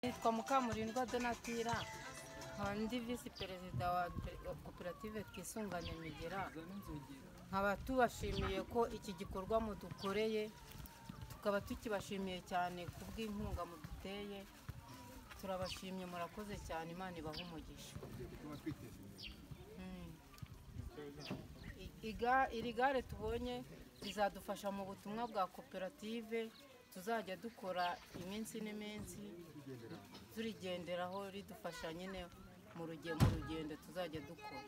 nitwa Mukamurindwa Donatira nkaba ndi visi perezida wa koperative twisunganye migera nkaba tubashimiye ko iki gikorwa mudukoreye tukaba tukibashimiye cyane ku bw'inkunga muduteye turabashimye murakoze cyane imana ibaha umugisha Mm. I- iga- iri gare tubonye rizadufasha mu butumwa bwa koperative tuzajya dukora iminsi n'iminsi turigenderaho ridufasha nyine mu rugendo mu rugendo tuzajya dukora